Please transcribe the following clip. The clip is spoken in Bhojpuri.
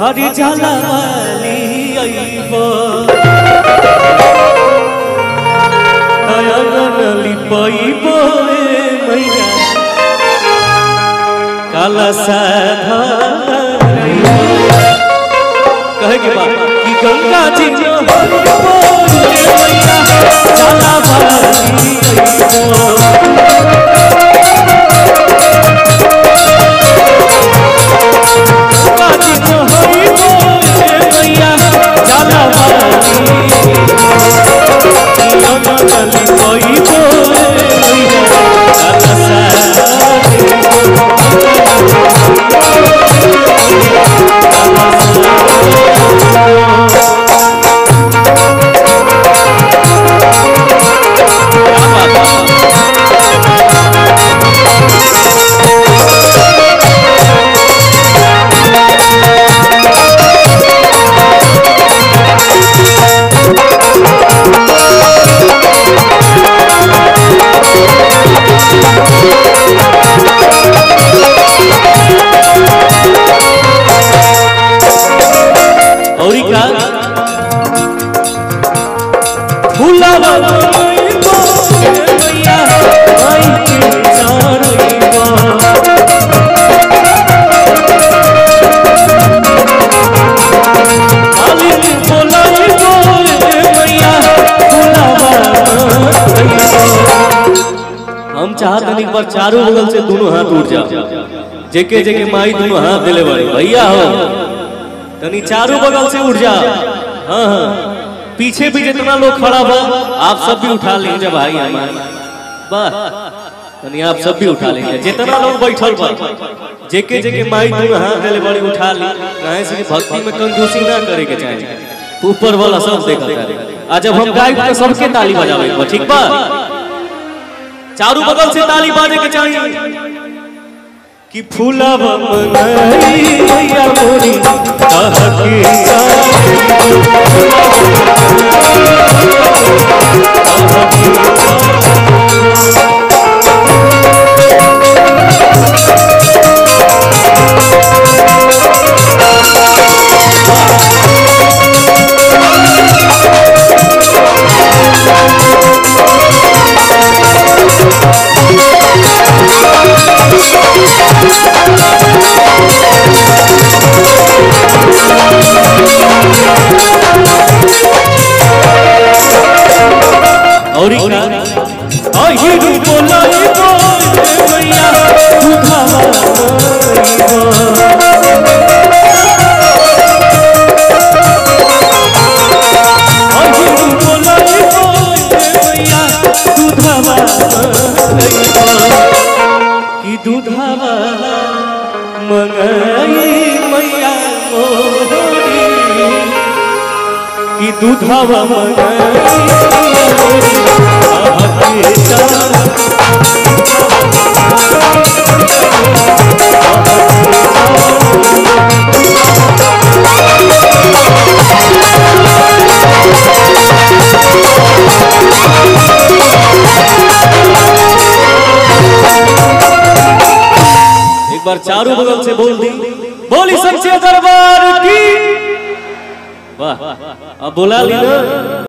हरि जाला वाली अइबो अयन लिपइबो ए मैया काला साधा कहे के बाद कि गंगा जी में हइबो ए मैया जाला वाली अइबो काजी तो हइबो ए मैया जाला वाली अयन लिपइबो ए मैया काला साधा औरी का फूलावा रोइबो ए मैया आई के चारइबो मालिक बोलाइबो ए मैया फूलावा रोइबो हम चाहत हनी एक बार चारों बगल से दोनों हाथ उठ जाओ जेके जेके माई दोनों हाथ दिले बड़े भैया हो तनी चारों बगल से उठ जा हाँ हाँ पीछे भी जितना लोग खड़ा बा आप सब भी उठा लेंगे भाई हमारे बस तनी आप सब भी उठा लेंगे जितना लोग बैठल बा जेके जेके माई दोनों हाथ देले बड़ी उठा ली काहे से कि भक्ति में कंजूसी ना करे के चाहे ऊपर वाला सब देखा करे आ जब हम गाय तो सबके ताली बजावे के बा, ठीक बा चारों बगल से ताली बाजे के चाहिए कि फूलब मनई मैया मोरी कहके जाई और का आई रू बोलाई बोल मैया दुधावा मोइबो आई रू बोलाई बोल मैया दुधावा मोइबो कि दुधावा मंगई मैया मोरी कि दूधवा एक बार चारों बगल से बोल दी बोली सबसे दरबार की वाह अब बोला ली ना